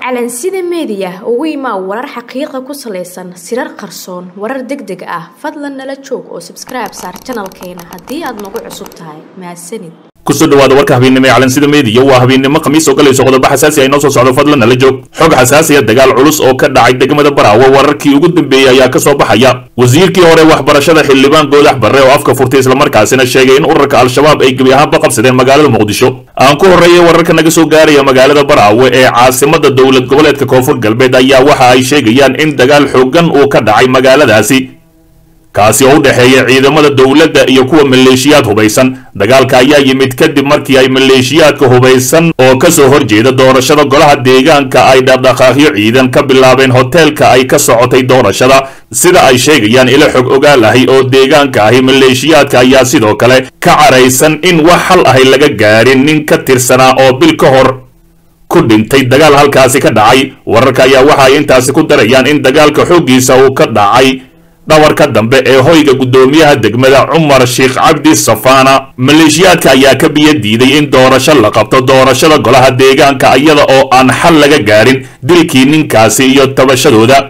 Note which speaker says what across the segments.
Speaker 1: calansida meediya ugu imaa warar xaqiiqa ku salaysan sirar qarsoon warar deg deg ah fadlan nala joog oo sabskribe saar janalkeena haddii aad nagu cusub tahay mahadsanid
Speaker 2: kusoo dhawaada warka habeennimo ee calansida meediya waa habeennimo khamiis oo galayso qodobo xasaasi ay noo soo socdo fadlan nala joog xog xasaasiya dagaal culus oo ka dhacay degmada baraawe wararkii ugu dambeeyey ayaa ka soo baxaya wasiirkii hore waxbarashada xildhibaan goodax barre oo afka furtay islamarkaasina sheegay in ururka al-shabaab ay gebi ahaanba qabsadeen magaalada muqdisho aan ku horreeyay wararka naga soo gaaraya magaalada baraawe ee caasimada dowlad goboleedka koonfur galbeed ayaa waxa ay sheegayaan in dagaal xoogan uu ka dhacay magaaladaasi kaasi oo u dhexeeya ciidamada dowladda iyo kuwa maleeshiyaad hubaysan dagaalka ayaa yimid kadib markii ay maleeshiyaadka hubaysan oo ka soo horjeeda doorashada golaha deegaanka ay dhaqdhaqaaqyo ciidan ka bilaabeen hoteelka ay ka socotay doorashada sida ay sheegayaan ilo xog ogaal ahi oo deegaanka ahi maleeshiyaadka ayaa sidoo kale ka caraysan in wax hal ahi laga gaarin nin ka tirsanaa oo bil ka hor ku dhintay dagaal halkaasi ka dhacay wararka ayaa waxa ay intaasi ku darayaan in dagaalka xooggiisa uu ka dhacay dhawarka dambe ee hoyga guddoomiyaha degmada cumar sheekh cabdi safaana maleeshiyaadka ayaa ka biyo diiday in doorasho la qabto doorashada golaha deegaanka iyada oo aan xal laga gaarin dilkii ninkaasi iyo tabashadooda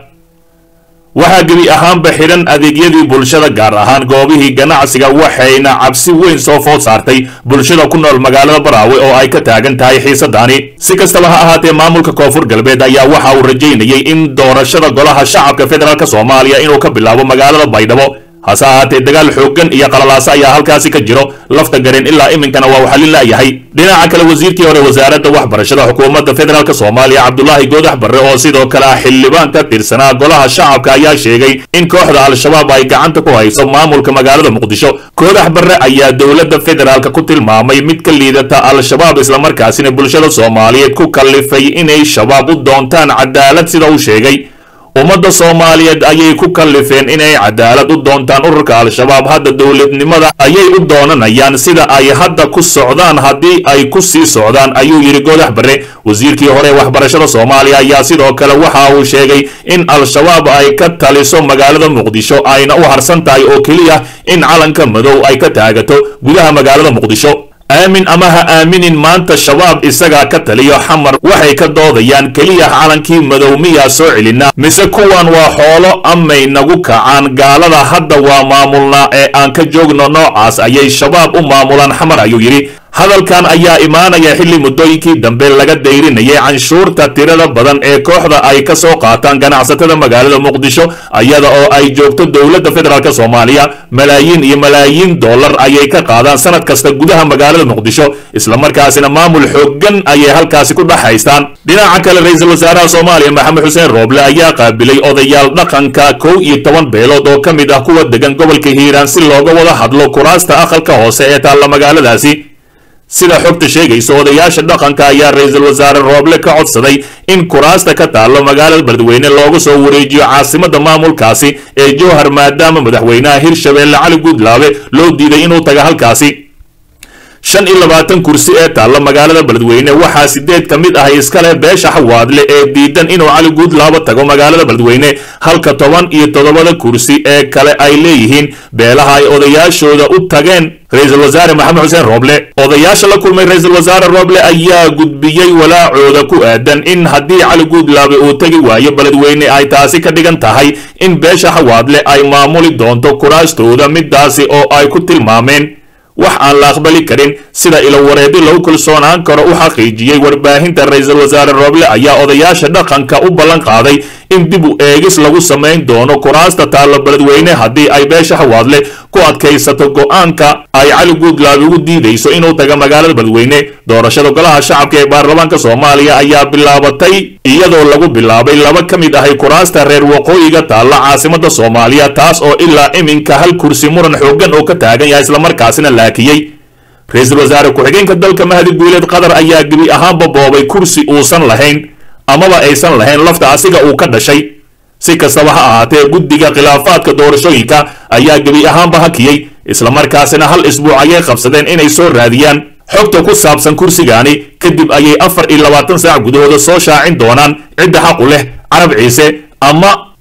Speaker 2: waxaa gebi ahaanba xidhan adeegyadii bulshada gaar ahaan goobihii ganacsiga waxayna cabsi weyn soo food saartay bulshada ku nool magaalada baraawe oo ay ka taagan tahay xiisadaani si kastaba ha ahaatee maamulka koonfur galbeed ayaa waxa uu rajaynayay in doorashada golaha shacabka federaalk soomaaliya inuu ka bilaabo magaalada baydhabo hase ahaatee dagaal xooggan iyo qalalaaso ayaa halkaasi ka jiro lafta gareen ilaa iminkana waa uu xallin la'yahay dhinaca kale wasiirkii hore wasaaradda waxbarashada xukuumadda federaalk soomaaliya cabdulaahi goodax barre oo sidoo kale ah xildhibaan ka tirsanaa golaha shacabka ayaa sheegay in kooxda al-shabaab ay gacanta ku hayso maamulka magaalada muqdisho goodax barre ayaa dowladda federaalk ku tilmaamay mid ka liidata al-shabaab islamarkaasina bulshada soomaaliyeed ku kallifay inay shabaab u doontaan cadaalad sida uu sheegay ummadda soomaaliyeed ayay ku kallifeen inay cadaalad u doontaan ururka al-shabaab hadda dowladnimada ayay u doonanayaan sida ay hadda ku socdaan haddii ay ku sii socdaan ayuu yidhi goodax barre wasiirkii hore waxbarashada soomaaliya ayaa sidoo kale waxa uu sheegay in al-shabaab ay ka taliso magaalada muqdisho ayna u harsan tahay oo keliya in calanka madow ay ka taagato gudaha magaalada muqdisho aamin ama ha aaminin maanta shabaab isagaa ka taliyo xamar waxay ka doodayaan keliya calankii madow miyaa soo celinaa mise kuwan waa xoolo amay nagu kacaan gaalada hadda waa maamulnaa ee aan ka joogno noocaas ayay shabaab u maamulaan xamar ayuu yidhi hadalkan ayaa imaanaya xilli muddooyinkii dambe laga dayrinayay canshuurta tirada badan ee kooxda ay ka soo qaataan ganacsatada magaalada muqdisho iyada oo ay joogto dowladda federaalk soomaaliya malaayiin iyo malaayiin dollar ayay ka qaadaan sanad kasta gudaha magaalada muqdisho islamarkaasina maamul xooggan ayay halkaasi ku dhex haystaan dhinaca kale ra-iisul wasaaraha soomaaliya maxamed xuseen rooble ayaa qaabilay odayaal dhaqanka kow iyo toban beelood oo ka mid ah kuwa degan gobolka hiiraan si looga wada hadlo kuraasta aqalka hoose ee taalla magaaladaasi sida xogta sheegaysa odayaasha dhaqanka ayaa ra-iisul wasaare rooble ka codsaday in kuraasta ka taallo magaalada beledweyne looga soo wareejiyo caasimada maamulkaasi ee jowhar maadaama madaxweynaha hirshabeelle cali guudlaabe loo diiday inuu taga halkaasi shan iyo labaatan kursi ee taalla magaalada beledweyne waxaa sideed ka mid ah iskale beesha xawaadle ee diidan inuu cali guudlaabo tago magaalada beledweyne halka toban iyo toddobada kursi ee kale ay leeyihiin beelaha ay odayaashooda u tageen ra-iisul wasaare maxamed xuseen rooble odayaasha la kulmay ra-iisul wasaare rooble ayaa gudbiyey walaacooda ku aadan in haddii cali guudlaabe uu tegi waayo beledweyne ay taasi ka dhigan tahay in beesha xawaadle ay maamuli doonto kuraastooda midaasi oo ay ku tilmaameen wax aan la aqbali karin sida ilowareedi lagu kalsoonaan karo u xaqiijiyey warbaahinta ra-iisul wasaare rooble ayaa odayaasha dhaqanka u ballan qaaday in dib u eegis lagu samayn doono kuraasta taalla beledweyne haddii ay beesha xawaadle ku adkaysato go-aanka ay cali guudlaabi ugu diidayso inuu taga magaalada beledweyne doorashada golaha shacabka ee baarlamaanka soomaaliya ayaa bilaabatay iyadoo lagu bilaabay laba ka mid ahay kuraasta reer waqooyiga taalla caasimada soomaaliya taas oo ilaa iminka hal kursi muran xooggan oo ka taagan yahay islamarkaasina laakiyey ra-iisul wasaare ku-xigeenka dalka mahdi guuleed qatar ayaa gebi ahaanba boobay kursi uusan lahayn amaba aysan lahayn lafta asiga uu ka dhashay si kastaba ha ahaatee guddiga khilaafaadka doorashooyinka ayaa gebi ahaanba hakiyey islamarkaasina hal isbuuc ayay qabsadeen inay soo raadiyaan xogta ku saabsan kursigaani kadib ayay afar iyo labaatan saac gudahooda soo shaacin doonaan cidda xaqu leh carab ciise ama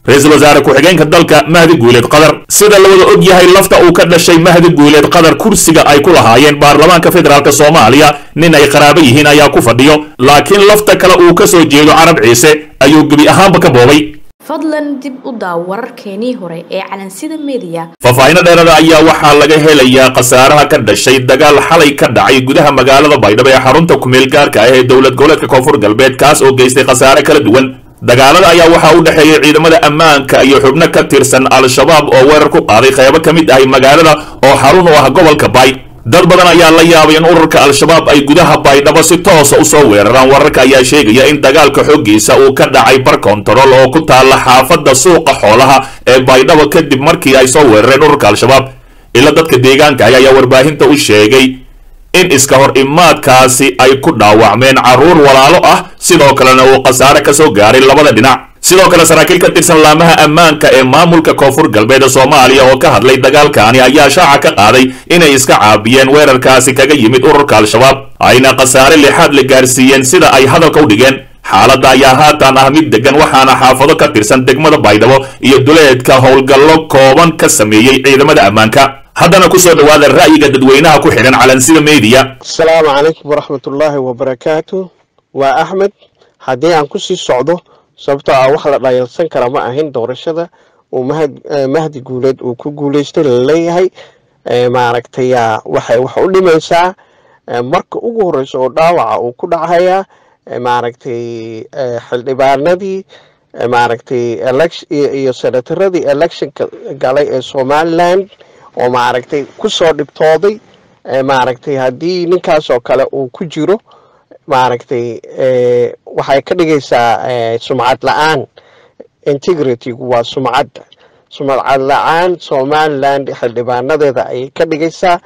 Speaker 2: ra-iisul wasaare ku-xigeenka dalka mahdi guuleed qadar sida la wada og yahay lafta uu ka dhashay mahdi guuleed qadar kursiga ay ku lahaayeen baarlamaanka federaalk soomaaliya nin ay qaraabo yihiin ayaa ku fadhiyo laakiin lafta kale uu ka soo jeedo carab ciise ayuu gebi ahaanba ka boobay
Speaker 1: fadlan dib u daaw wararkeenii hore ee calansida mediya
Speaker 2: faahfaahinno dheerada ayaa waxaa laga helayaa khasaaraha ka dhashay dagaal xalay ka dhacay gudaha magaalada baydhabo ee xarunta kumeel gaarka ah ee dowlad goboleedka koonfur galbeed kaas oo geystay khasaare kala duwan dagaalada ayaa waxaa u dhexeeyey ciidamada ammaanka iyo xubno ka tirsan al-shabaab oo weerar ku qaaday qeybo ka mid ahay magaalada oo xarun u ah gobolka baay dad badan ayaa la yaabay in ururka al-shabaab ay gudaha baydhabo si toosa usoo weeraraan wararka ayaa sheegaya in dagaalka xooggiisa uu ka dhacay bar kontarool oo ku taalla xaafadda suuqa xoolaha ee baydhabo kadib markii ay soo weerareen ururka al-shabaab ila dadka deegaanka ah ayaa warbaahinta u sheegay in iska hor imaadkaasi ay ku dhaawacmeen carruur walaalo ah sidoo kalena uu khasaare ka soo gaaray labada dhinac sidoo kale saraakiil ka tirsan laamaha ammaanka ee maamulka koonfur galbeed soomaaliya oo ka hadlay dagaalkaani ayaa shaaca ka qaaday inay iska caabiyeen weerarkaasi kaga yimid ururka al-shabaab ayna khasaare lixaad la gaarsiiyeen sida ay hadalka u dhigeen xaaladda ayaa haatan ah mid degan waxaana xaafado ka tirsan degmada baydhabo iyo duleedka howlgallo kooban ka sameeyey ciidamada ammaanka haddana kusoo dhawaada ra'yiga dadweynaha ku xidhan calansida meediya
Speaker 3: asalaamu calaykum waraxmatullaahi wabarakaatu waa axmed haddii aan kusii socdo sababtoo ah wax la dhayalsan kara ma ahin doorashada uu mahdi guuleed uu ku guuleystay laleeyahay maaragtay waxay wax u dhimaysaa marka ugu horeysa oo dhaawaca uu ku dhacayaa maaragtay xildhibaanadii maaragtay iyo senataradii electionka galay ee somaliland oo maaragtay kusoo dhibtooday maaragtay haddii ninkaas oo kale uu ku jiro maaragtay waxay ka dhigaysaa sumcad la-aan integritygu waa sumcadda sumcad la-aan somaliland xildhibaanadeeda ayay ka dhigaysaa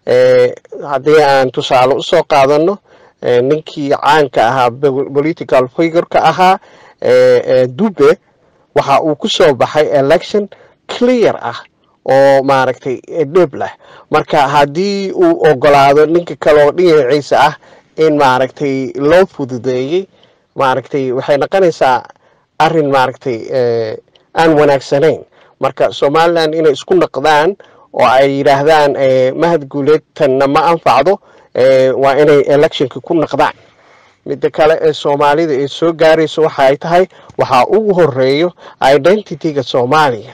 Speaker 3: haddii aan tusaale usoo qaadano ninkii caanka ahaa political figureka ahaa dube waxa uu ku soo baxay election clear ah oo maaragtay dhib leh marka haddii uu ogolaado ninka kaleoo dhinaciisa ah in maaragtay loo fududeeyey maaragtay waxay noqonaysaa arin maaragtay aan wanaagsanayn marka somaliland inay isku naqdaan oo ay yidhaahdaan mahad guuleed tanna ma anfacdo waa inay electionka ku naqdaan midda kale ee soomaalida ee soo gaarayso waxaay tahay waxaa ugu horeeyo identityga soomaaliya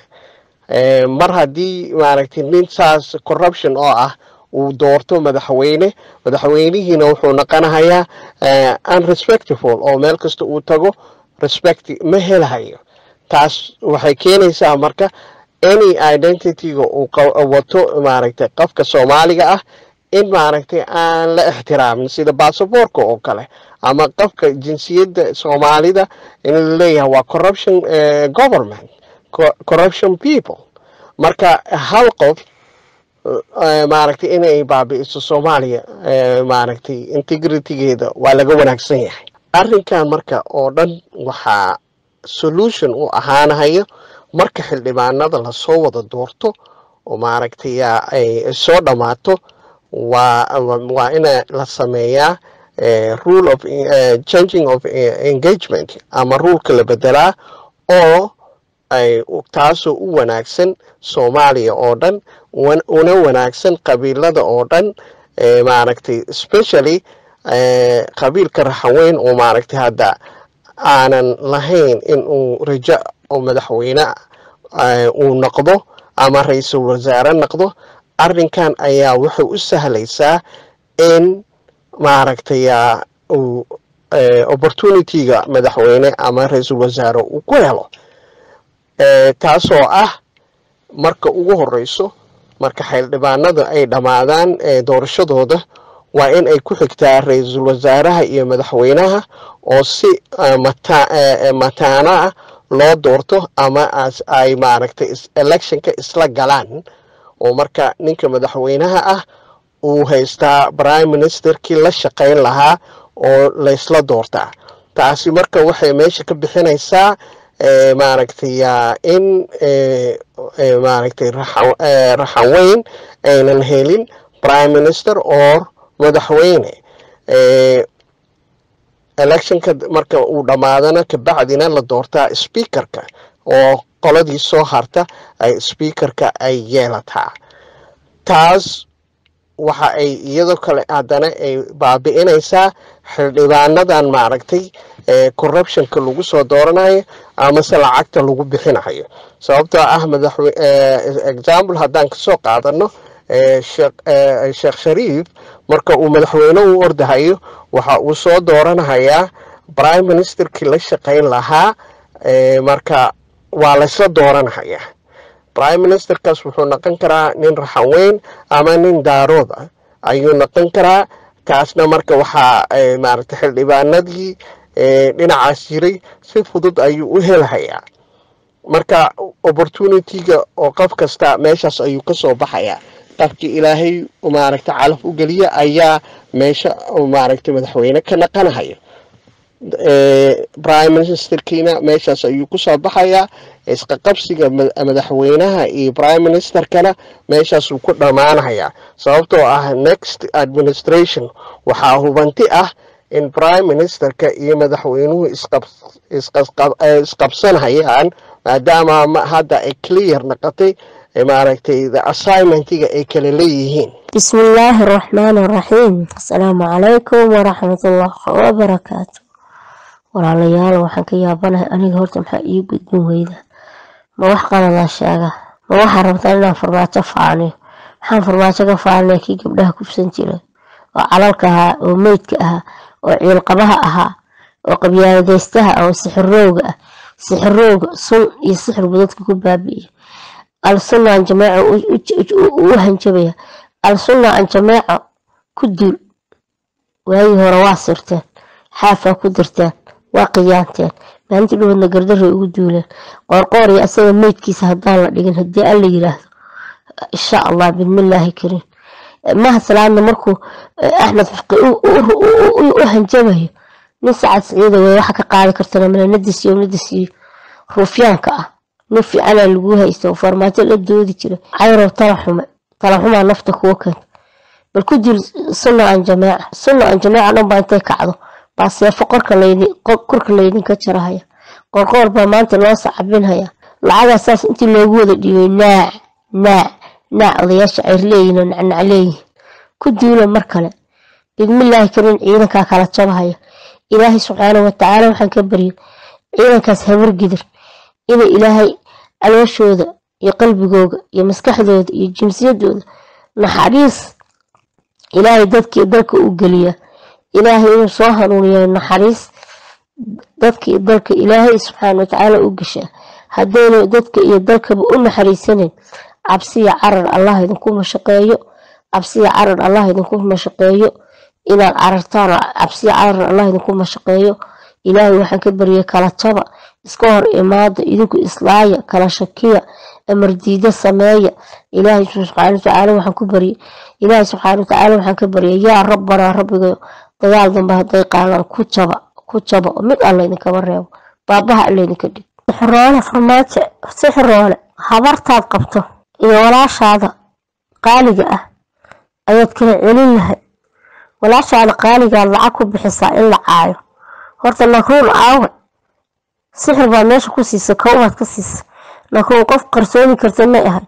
Speaker 3: mar haddii maaragtay nin saas corruption oo ah uu doorto madaxweyne madaxweynihiina wuxuu noqonahayaa unrespectful oo meel kasta uu tago respect ma helahayo taas waxay keenaysaa marka any identityga uu wato maaragtay qofka soomaaliga ah in maaragtay aan la ixtiraamin sida basaborka oo kale ama qofka jinsiyadda soomaalida in laleeyahay waa corruption government corruption people marka hal qof maaragtay inay baabi'iso soomaaliya maaragtay integritygeeda waa laga wanaagsan yahay arrinkan marka oo dhan waxaa solution u ahaanahayo marka xildhibaanada lasoo wada doorto oo maaragtay ay soo dhammaato waa waa ina la sameeyaa rule of changing of engagement ama ruleka la bedelaa oo ay taasoo u wanaagsan soomaaliya oo dhan una wanaagsan qabiilada oo dhan maaragtay specially qabiilka raxaweyn oo maaragtay hadda aanan lahayn in uu rajo oo madaxweyne uu noqdo ama ra-iisul wasaare noqdo arrinkan ayaa wuxuu u sahlaysaa in maaragtay uu opportunityga madaxweyne ama ra-iisul wasaare uu ku helo taasoo ah marka ugu horeyso marka xildhibaanada ay dhammaadaan doorashadooda waa in ay ku xigtaa ra-iisul wasaaraha iyo madaxweynaha oo si mataano ah loo doorto ama ay maaragtay electionka isla galaan oo marka ninka madaxweynaha ah uu haystaa prime ministerkii la shaqayn lahaa oo laysla doortaa taasi marka waxay meesha ka bixinaysaa maaragtay in maaragtay raxan weyn aynan helin prime minister or madaxweyne electionka marka uu dhammaadana kabacdina la doortaa speakerka oo qoladii soo harta ay speakerka ay yeelataa taas waxa ay iyadoo kale haddana ay baabi'inaysaa xildhibaanadan maaragtay corruptionka lagu soo dooranayo amase lacagta lagu bixinayo sababtoo ah madaxwe example haddaan kasoo qaadano sheekh shariif marka uu madaxweyne u ordahayo waxa uu soo dooranahayaa prime ministerkii la shaqayn lahaa marka waa laysla dooranahayaa prime ministerkaas wuxuu noqon karaa nin raxanweyn ama nin daarood ah ayuu noqon karaa kaasna marka waxaa maaragtay xildhibaanadii dhinacaas jiray si fudud ayuu u helahayaa marka opportunityga oo qof kasta meeshaas ayuu kasoo baxayaa qofkii ilaahay maaragtay calaf u geliya ayaa meesha maaragtay madaxweyne ka naqanahayo prime ministerkiina meeshaas ayuu kusoo baxayaa isqaqabsiga madaxweynaha iyo prime ministerkana meeshaasuu ku dhammaanayaa sababtoo ah next administration waxaa hubanti ah in prime ministerka iyo madaxweynuhu isqabsanhayaan maadaama hadda ay clear noqotay maaragtay the assignmentiga ay kala leeyihiin
Speaker 4: بسم الله الرحمن الرحيم السلام عليكم ورحمة الله وبركاته walaalayaal waxaan ka yaabanahay aniga horta maxaa ii gudbin weyda ma wax qaladaa sheega ma waxaa rabtaa inaan farmaajo faaniyo maxaan farmaajo ka faalinaya kii gabdhaha kufsan jira oo calalka ahaa oo meydka ahaa oo ciilqabaha ahaa oo qabyaaladeystaha ah oo sixirowga ah sixirowga sun iyo sixirbu dadka ku baabi'iya al sunna aan jameeco u hanjabaya al sunna aan jameeco ku duul waagii hore waa sirteen xaafaa ku dirteen waa qiyaanteen maalintii dhawadna gardaray ugu duuleen qoorqoor iyo asaga meydkiisa haddaan la dhigin haddii alla yiraahdo insha allah bismillaahi kariim maha salaadna markuu axmed faqi u hanjabayo nin sacad siciida wey waxa ka qaadi kartana male nadisiyo nadisiyo ruufyaanka ah nin fiicanaa lagu haysta oo farmaajo la doodi jira cayrow talaxume talaxumaa nafta kuwa keenta bal ku dil sunna aan jameeca sunna aan jameeca dhan baa intay kacdo baa seefo korka laydinka jarahaya qorqoor baa maanta loo sacabinhaya lacagaa saas intii loogu wada dhiibay naac naac naac odayaasha cirleeyihin oo nacnac leeyihin ku duula mar kale bidmillaahi karin ciidankaa kala jabahaya ilaahay subxaanau watacaala waxaan ka baryay ciidankaas habargidir inay ilaahay calooshooda iyo qalbigooda iyo maskaxdooda iyo jinsiyadooda naxariis ilaahay dadkii dalka u geliya ilaahay inuu soo hanuuniya naxariis dadkii dalka ilaahay subxaana watacaala u gashaa haddayna dadka iyo dalkaba u naxariisanayn cabsiya carar allah idinku mashaqeeyo cabsiya carar allah idinku mashaqeeyo inaad carartaan cabsiya carar allah idinku mashaqeeyo ilaahay waxaan ka baryay kala jaba iska hor imaada idinku islaaya kala shakiya amardiida sameeya ilaahay subxaana watacaala waxaan ku baryay ilaahay subxaana watacaala waxaan ka baryay yaa rabbanaa rabbigayo dagaal dambe hadday qaadaan ku jaba ku jaba oo mid alla idinkaba reebo baabaha alla idinka dhig sixiroole farmaajo sixiroole habartaad qabto iyo walaashaada qaaliga ah ayaad kala celin lahay walaashaada qaaligaad lacag ku bixisaa in la caayo horta nakruun aawe sixir baa meesha ku siisa kowbaad ka siisa nakruun qof qarsooni karta may ahay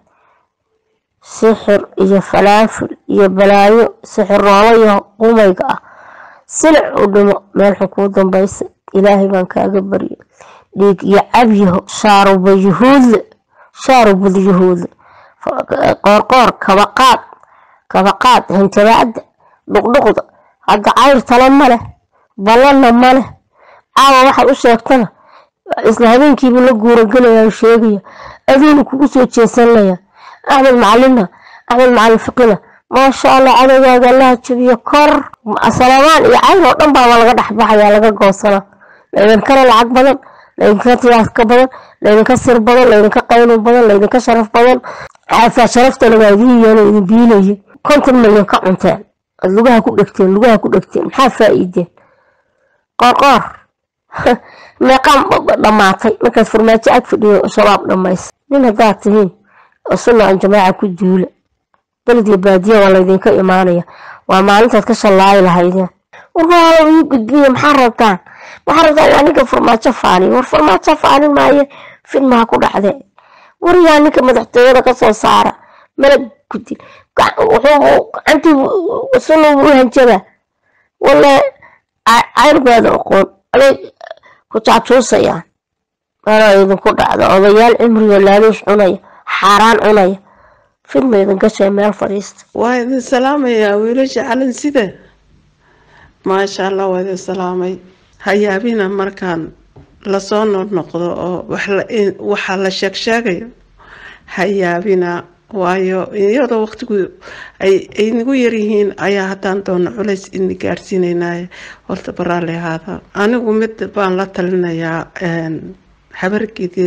Speaker 4: sixir iyo falaafil iyo balaayo sixiroolo iyo qumayga ah silic u dhimo meel xun kuu dambaysa ilaahay baan kaaga baryay dhiig iyo cabyaho shaaruba yuhuudle shaarubad yuhuudle qoorqoor kabaqaad kabaqaad hanjabaacda dhuqdhuqda hadda cayr tale ma leh ballanna ma leh caawa waxaad u sheegtana isla habeenkiibu la guuragelaya sheegaya aduuna kugu soo jeesanaya axmed macalinna axmed macalin fiqina maasha allah cadowgaaga allaha jabiyo kor salamaan iyo cayr oo dhan baaba laga dhexbaxaya laga goosana laydinkana lacag badan laydinka tiyaaska badan laydinka sir badan laydinka qaynun badan laydinka sharaf badan xaafaa sharaftana waa idin yeelo idin biilayay konton milyan ka cunteen ad lugaha ku dhegteen lugaha ku dhegteen maxaa faa'iideen qoorqoor meeqaan dhammaatay markaad farmaajo ag fadhiyo shabaab dhammaysa nin haddaad tihiin oo sunna aan jamaaca ku duula beled iyo baadiya waa laydinka imaanaya waa maalintaad ka shallaayi lahaydeen warwaala ii gudbiya maxaa rabtaan maxaa rabtaan waa ninka farmaajo faaniyo war farmaajo faanin maaye fidmaha ku dhacde wariyaa ninka madaxtooyada kasoo saara mana gudin wuxuu gacantii sunu u hanjaba wale cayrbaada aqoon aday ku jaajuusayaan mana idinku dhacdo odayaal cimriga laaluush cunaya xaaraan cunaya fidma idin gashay meel fadhiista
Speaker 5: waa idin salaamayaa wiilasha calin side maasha allah waa idin salaamay hayaabina markaan lasoo noqnoqdo oo waxaa la sheeg sheegayo hayaabina waayo iyadoo waqtigu ay nagu yaryihiin ayaa haddaan doono culays ini gaadhsiinaynaye horta baraali ahaada anigu mid baan la talinayaa habar gidir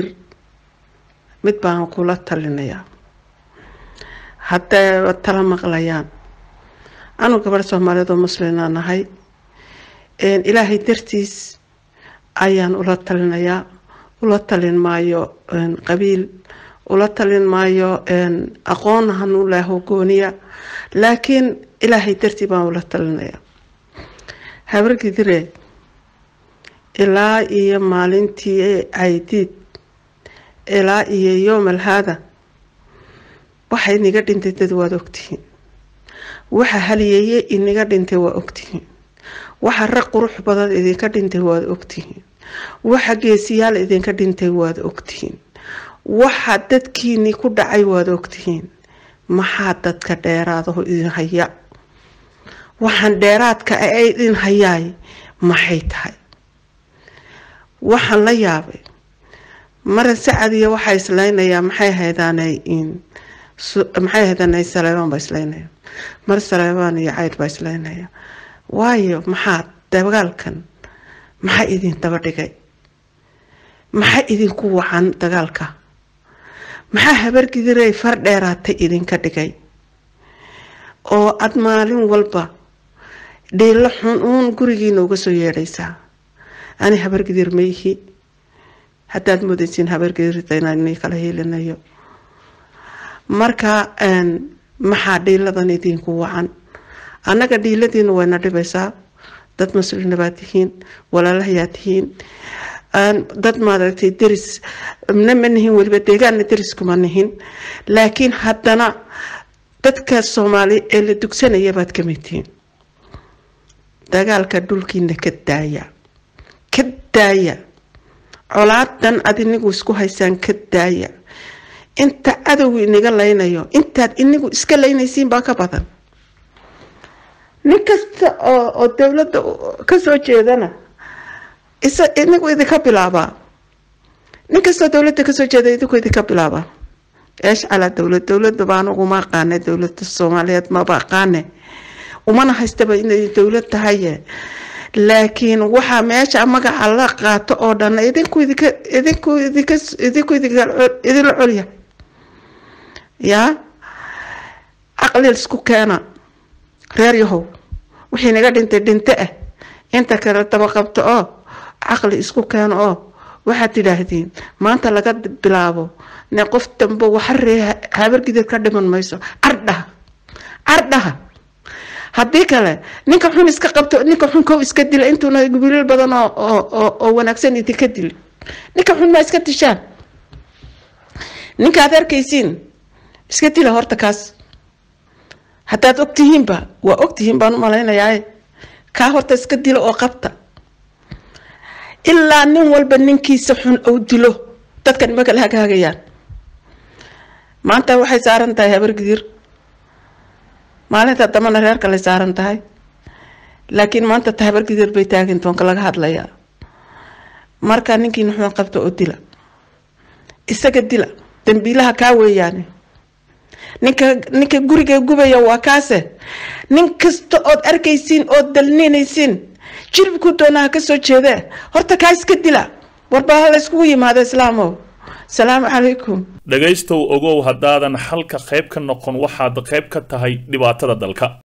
Speaker 5: mid baan kula talinayaa hadday tala maqlayaan anu gabadh soomaaliyeed oo muslina nahay ilaahay dartiis ayaan ula talinayaa ula talin maayo qabiil ula talin maayo aqoon hanuulaho gooniya laakiin ilaahay dartii baan ula talinayaa habargidire ilaa iyo maalintii caydiid ilaa iyo yoomal haada waxa inaga dhintay dad waad ogtihiin waxa haliyeeye inaga dhintay waa ogtihiin waxa rag qurux badan idinka dhintay waad ogtihiin waxa geesiyaal idinka dhintay waad ogtihiin waxa dadkiini ku dhacay waad ogtihiin maxaa dadka dheeraadaho idin haya waxaan dheeraadka ee idin hayaay maxay tahay waxaan la yaabay mara sacadiya waxaa islaynayaa maxay haydaanay maxay haydaanay saleebaan baa islaynaya mar saleebaan iyo cayd baa islaynaya waayo maxaa dagaalkan maxaa idin daba dhigay maxaa idinku wacan dagaalka maxaa habargidirey far dheeraatay idinka dhigay oo aad maalin walba dhiilo xun uun gurigiina uga soo yeedhaysaa ani habargidir ma yihi haddaad moodaysiin habargidirta inaan kala hiilinayo marka maxaa dhiiladan idinku wacan annaga dhiiladiina wayna dhibaysaa dad muslina baad tihiin walaalahayaa tihiin dad maaragtay deris na ma nihin weliba deegaanna deris kuma nihin laakiin haddana dadka soomaali ee la dugsanaya baad ka mid tihiin dagaalka dhulkiina ka daaya ka daaya colaadan ad inigu isku haysaan ka daaya inta cadowgu inaga laynayo intaad inigu iska laynaysiin baa ka badan nin kasta oo oo dowladda kasoo jeedana isa inigu idinka bilaabaa nin kastoo dowladda kasoo jeeda idinku idinka bilaabaa eesh calaa dowlad dowladda baa anigu ma aqaane dowladda soomaaliyeed maba aqaane umana haystaba inay dowlad tahaye laakiin waxaa meesha magaca la qaato oo dhan idinku idinka idinku idinka idinku idinka idinla colya yaa caqli isku keena reer yahow wixii naga dhintay dhinte ah inta kale daba qabto oo caqli isku keeno oo waxaad tidhaahdiin maanta laga bilaabo ne qof dambe waxa ree habargidid ka dhiman mayso cardhaha cardhaha haddii kale ninka xun iska qabto ninka xun kow iska dila intuuna wiilal badan oo oo oo wanaagsan idinka dili ninka xun maa iska dishaan ninka aad arkaysiin iska dila horta kaas haddaad ogtihiinba waa ogtihiin baan u malaynayaa kaa horta iska dilo oo qabta ilaa nin walba ninkiisa xun ou dilo dadkan ima kala hagaagayaan maanta waxay saaran tahay habargidir maalinta dambana reer kale saaran tahay laakiin maanta ta habargidir bay taagin toonka laga hadlayaa marka ninkiina xun qabta oo dila isaga dila dambiilaha kaa weeyaane ninka ninka guriga gubaya waa kaase nin kasta ood arkaysiin ood dalninaysiin jilibku doonaha kasoo jeedee horta kaa iska dila warbaa la iskugu yimaada islaamow salaamu calaykum
Speaker 2: dhegaystow ogow haddaadan xalka qayb ka noqon waxaad qayb ka tahay dhibaatada dalka